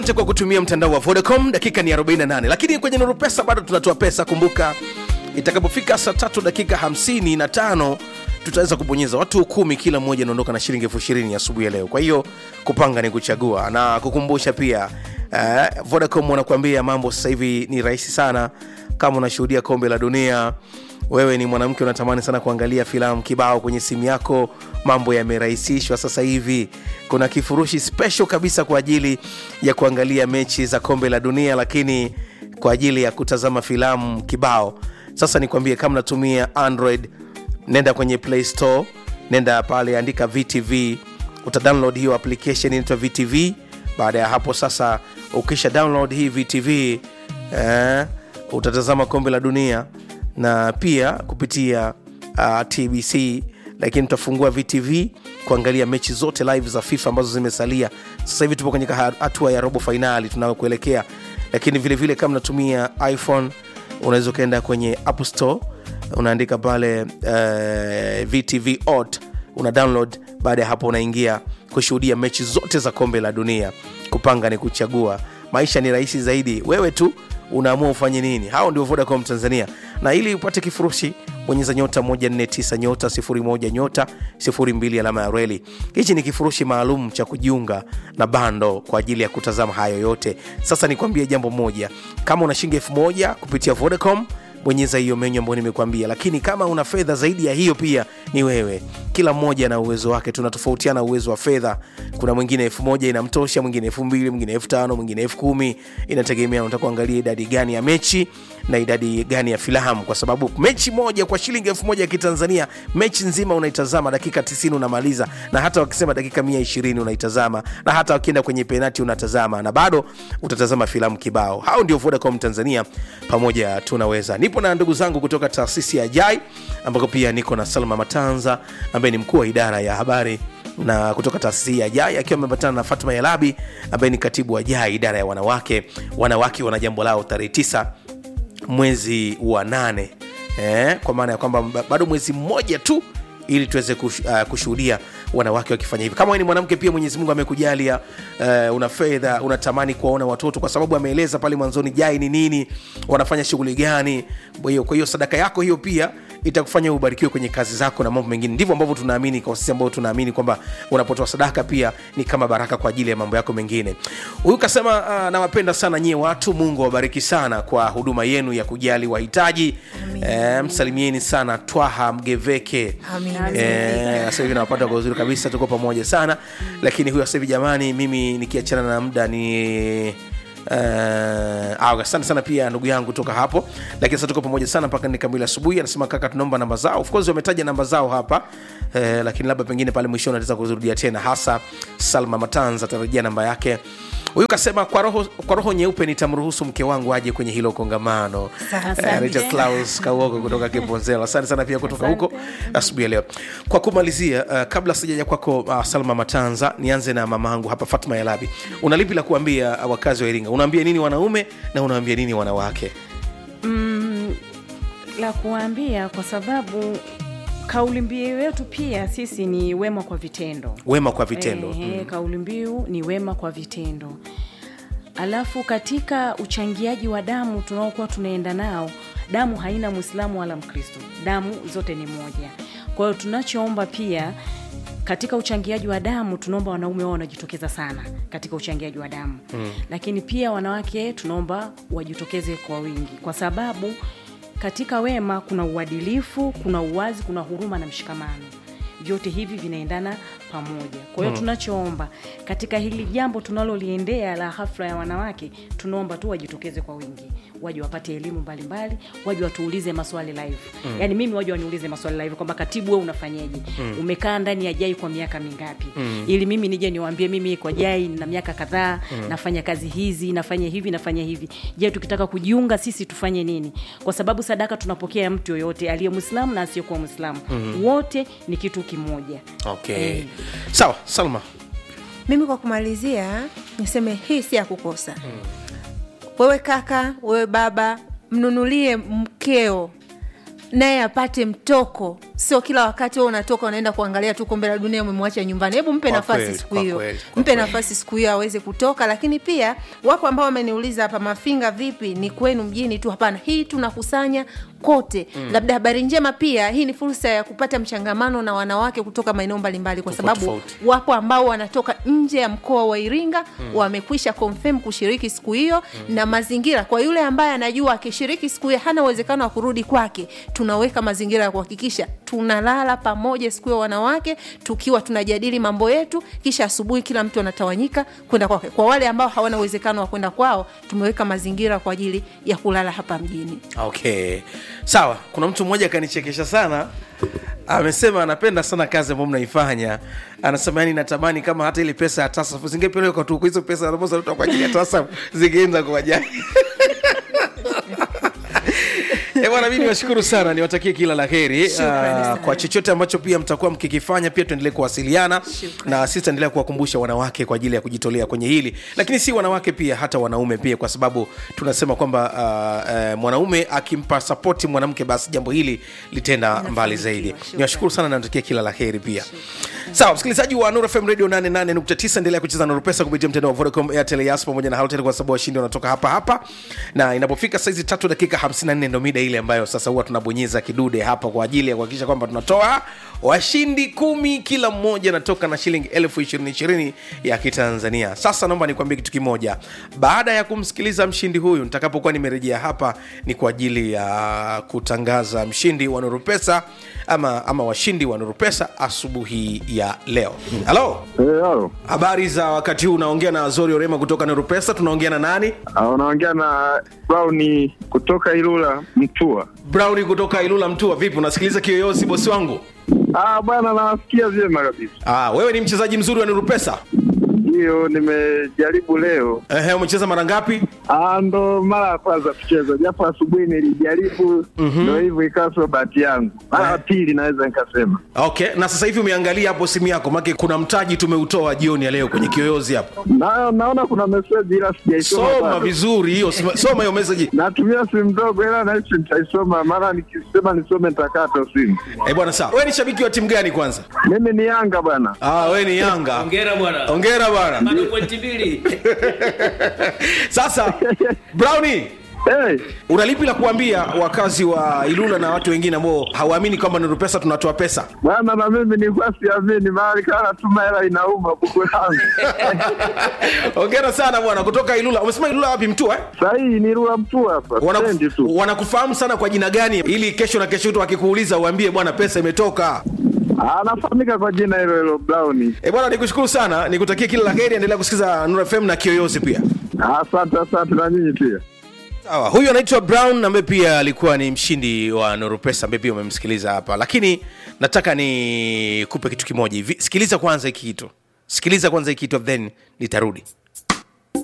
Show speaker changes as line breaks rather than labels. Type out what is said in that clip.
Asante kwa kutumia mtandao wa Vodacom. Dakika ni 48, lakini kwenye Nuru Pesa bado tunatoa pesa. Kumbuka itakapofika saa tatu dakika 55 tutaweza kubonyeza watu kumi, kila mmoja anaondoka na shilingi elfu ishirini asubuhi ya leo. Kwa hiyo kupanga ni kuchagua, na kukumbusha pia uh, Vodacom wanakuambia mambo sasa hivi ni rahisi sana. Kama unashuhudia kombe la dunia, wewe ni mwanamke unatamani sana kuangalia filamu kibao kwenye simu yako, mambo yamerahisishwa sasa hivi. Kuna kifurushi special kabisa kwa ajili ya kuangalia mechi za kombe la dunia, lakini kwa ajili ya kutazama filamu kibao. Sasa nikwambie, kama natumia Android, nenda kwenye Play Store, nenda pale, andika VTV, uta download hiyo application inaitwa VTV. Baada ya hapo sasa, ukisha download hii VTV eh, utatazama kombe la dunia na pia kupitia uh, TBC, lakini tutafungua VTV kuangalia mechi zote live za FIFA ambazo zimesalia. Sasa hivi tupo kwenye hatua ya robo fainali tunayokuelekea, lakini vilevile kama unatumia iPhone unaweza ukaenda kwenye App Store unaandika pale uh, VTV ot una download. Baada ya hapo unaingia kushuhudia mechi zote za kombe la dunia. Kupanga ni kuchagua, maisha ni rahisi zaidi, wewe tu unaamua ufanye nini. Hao ndio Vodacom Tanzania, na ili upate kifurushi bonyeza nyota 149 nyota 01 nyota 02 alama ya reli. Hichi ni kifurushi maalum cha kujiunga na bando kwa ajili ya kutazama hayo yote. Sasa nikwambie jambo moja, kama una shilingi elfu moja kupitia Vodacom bonyeza hiyo menyu ambayo nimekuambia, lakini kama una fedha zaidi ya hiyo pia ni wewe. Kila mmoja na uwezo wake, tunatofautiana uwezo wa fedha. Kuna mwingine elfu moja inamtosha, mwingine elfu mbili mwingine elfu tano mwingine elfu kumi Inategemea unataka kuangalia idadi gani ya mechi na idadi gani ya filamu, kwa sababu mechi moja kwa shilingi elfu moja ya Kitanzania, mechi nzima unaitazama dakika 90 unamaliza, na hata wakisema dakika 120 unaitazama, na hata wakienda kwenye penati unatazama, na bado utatazama filamu kibao. Hao ndio Vodacom Tanzania, pamoja tunaweza. Nipo na ndugu zangu kutoka taasisi ya JAI ambako pia niko na Salma Matanza ambaye ni mkuu wa idara ya habari na kutoka taasisi ya JAI akiwa amepatana na Fatma Yalabi ambaye ni katibu wa JAI idara ya wanawake. Wanawake wana jambo lao tarehe tisa mwezi wa nane eh, kwa maana ya kwamba bado mwezi mmoja tu ili tuweze kush, uh, kushuhudia wanawake wakifanya hivi. Kama wewe ni mwanamke pia, Mwenyezi Mungu amekujalia uh, una fedha, unatamani kuwaona watoto, kwa sababu ameeleza pale mwanzoni JAI ni nini, wanafanya shughuli gani. Kwa hiyo kwa hiyo sadaka yako hiyo pia itakufanya ubarikiwe kwenye kazi zako na mambo mengine. Ndivyo ambavyo tunaamini kwa sisi ambao tunaamini kwamba unapotoa sadaka pia ni kama baraka kwa ajili ya mambo yako mengine. Huyu kasema uh, nawapenda sana nyie watu, Mungu awabariki sana kwa huduma yenu ya kujali wahitaji. Eh, msalimieni sana Twaha Mgeveke. Eh, sasa hivi nawapata kwa uzuri kabisa, tuko pamoja sana. Lakini huyu sasa hivi jamani, mimi nikiachana na muda ni Uh, asante sana pia ndugu yangu toka hapo, lakini sasa tuko pamoja sana mpaka ni kamili asubuhi. Anasema kaka, tunaomba namba zao. Of course wametaja namba zao hapa uh, lakini labda pengine pale mwishoni ataweza kuzirudia tena, hasa Salma Matanza atarejea namba yake. Huyu kasema kwa roho, kwa roho nyeupe nitamruhusu mke wangu aje kwenye hilo kongamano. Anaitwa uh, Klaus Kauoko kutoka Kiponzelo. Asante sana pia kutoka huko asubuhi ya leo. Kwa kumalizia, uh, kabla sijaja kwako uh, Salma Matanza, nianze na mama yangu hapa Fatma Yalabi. Una lipi la kuambia uh, wakazi wa Iringa? Unaambia nini wanaume na unaambia nini wanawake?
Mm, la kuambia kwa sababu kauli mbiu yetu pia sisi ni wema kwa vitendo.
Wema kwa vitendo.
Ehe, mm. Kauli mbiu ni wema kwa vitendo. Alafu katika uchangiaji wa damu tunaokuwa tunaenda nao, damu haina Mwislamu wala Mkristo, damu zote ni moja. Kwa hiyo tunachoomba pia katika uchangiaji wa damu tunaomba wanaume wao wanajitokeza sana katika uchangiaji wa damu mm. Lakini pia wanawake tunaomba wajitokeze kwa wingi, kwa sababu katika wema kuna uadilifu, kuna uwazi, kuna huruma na mshikamano. Vyote hivi vinaendana pamoja. Kwa hiyo mm. tunachoomba katika hili jambo tunaloliendea la hafla ya wanawake, tunaomba tu wajitokeze kwa wingi, waje wapate elimu mbalimbali, waje watuulize maswali live mm. Yaani mimi waje waniulize maswali live kwamba katibu, wewe unafanyeje? mm. umekaa ndani ya JAI kwa miaka mingapi? mm. ili mimi nije niwaambie mimi kwa JAI na miaka kadhaa mm. nafanya kazi hizi, nafanya hivi, nafanya hivi. Je, tukitaka kujiunga sisi tufanye nini? Kwa sababu sadaka tunapokea mtu yoyote aliye Muislamu na asiyekuwa Muislamu mm. wote ni kitu kimoja.
Okay. Eh. Sawa, Salma.
Mimi kwa kumalizia niseme hii si ya kukosa. hmm. Wewe kaka, wewe baba, mnunulie mkeo naye apate mtoko sio kila wakati wewe unatoka unaenda kuangalia tu kombe la dunia umemwacha nyumbani hebu mpe
Kwa
nafasi
kweli,
siku
kwa
hiyo
kweli, kwa
mpe
kweli.
nafasi siku hiyo aweze kutoka lakini pia wapo ambao wameniuliza hapa mafinga vipi ni kwenu mjini tu hapana hii tunakusanya kote mm. labda habari njema pia hii ni fursa ya kupata mchangamano na wanawake kutoka maeneo mbalimbali kwa
Tofauti,
sababu
tofauti.
wapo ambao wanatoka nje ya mkoa wa iringa mm. wamekwisha confirm kushiriki siku hiyo mm. na mazingira kwa yule ambaye anajua akishiriki siku hiyo hana uwezekano wa kurudi kwake tunaweka mazingira ya kuhakikisha tunalala pamoja siku hiyo wanawake tukiwa tunajadili mambo yetu kisha asubuhi kila mtu anatawanyika kwenda kwake kwa wale ambao hawana uwezekano wa kwenda kwao tumeweka mazingira kwa ajili ya kulala hapa mjini
okay sawa kuna mtu mmoja akanichekesha sana amesema anapenda sana kazi ambayo mnaifanya anasema yani natamani kama hata ile pesa ya tasafu zingepelekwa tu hizo pesa ambazo kwa ajili ya tasafu zingeenda kwa wajani Eh, bwana mi niwashukuru sana niwatakie kila la heri
Shukrani
Ah,
sana.
kwa chochote ambacho pia mtakuwa mkikifanya pia tuendelee kuwasiliana na sisi taendelea kuwakumbusha wanawake kwa ajili ya kujitolea kwenye hili lakini si wanawake pia hata wanaume pia kwa sababu tunasema kwamba uh, uh, mwanaume akimpa sapoti mwanamke basi jambo hili litenda mbali zaidi
Shukrani.
niwashukuru sana na natakia kila la heri pia sawa msikilizaji wa Nuru FM radio 88.9 endelea kucheza Nuru Pesa kupitia mtandao wa Vodacom Airtel Yas pamoja na Halotel kwa sababu washindi wanatoka hapa hapa na inapofika saizi tatu dakika 54 ndo mida ile ambayo sasa huwa tunabonyeza kidude hapa kwa ajili ya kuhakikisha kwamba tunatoa washindi kumi kila mmoja anatoka na shilingi elfu ishirini ishirini ya kitanzania sasa naomba nikwambie kitu kimoja baada ya kumsikiliza mshindi huyu nitakapokuwa nimerejea hapa ni kwa ajili ya kutangaza mshindi wa Nuru Pesa ama, ama washindi wa Nuru Pesa asubuhi ya leo halo
Eh, halo.
habari za wakati huu unaongea na zori orema kutoka Nuru Pesa tunaongea na nani
Ah, unaongea na Brown kutoka Ilula Mtua.
Brown kutoka Ilula Mtua vipi unasikiliza kiyoyozi bosi wangu
Ah, bwana nawasikia vyema kabisa.
ah, wewe ni mchezaji mzuri wa Nuru Pesa
Ndiyo nimejaribu leo.
Ehe, umecheza mara ngapi
Ah, ndo mara ya kwanza kucheza, japo asubuhi nilijaribu, ndo hivyo ikawa sio bahati yangu. Mara ya pili naweza nikasema.
okay na sasa hivi umeangalia hapo simu yako make kuna mtaji tumeutoa jioni ya leo kwenye kiyoyozi hapo
Na, naona kuna meseji ila sijaisoma.
soma
bado.
vizuri hiyo soma soma hiyo message
Natumia simu ndogo ila nahisi nitaisoma, maana nikisema nisome nitakata simu.
eh bwana sawa wewe ni shabiki wa timu gani kwanza
Mimi ni Yanga bwana.
ah wewe ni Yanga
Hongera bwana.
hongera bwana
Bado pointi mbili.
sasa Brownie
Hey,
unalipi la kuambia wakazi wa Ilula na watu wengine ambao hawaamini kwamba Nuru Pesa tunatoa pesa
bwana na mimi nilikuwa siamini, mahali kana natuma hela inauma buku langu.
hongera sana bwana kutoka Ilula umesema Ilula wapi Mtua eh?
Sahii ni Rula Mtua hapa,
Wanaku-
stendi tu.
wanakufahamu sana kwa jina gani ili kesho na kesho tu akikuuliza uambie bwana pesa imetoka
Anafahamika kwa jina hilo hilo Brown.
e bwana nikushukuru sana nikutakia kila la heri endelea kusikiza Nuru FM na Kiyoyozi pia
Asante, asante na nyinyi pia.
sawa huyu anaitwa brown ambaye pia alikuwa ni mshindi wa Nuru Pesa ambaye pia umemsikiliza hapa lakini nataka nikupe kitu kimoja hivi sikiliza kwanza hiki kitu sikiliza kwanza hiki kitu then nitarudi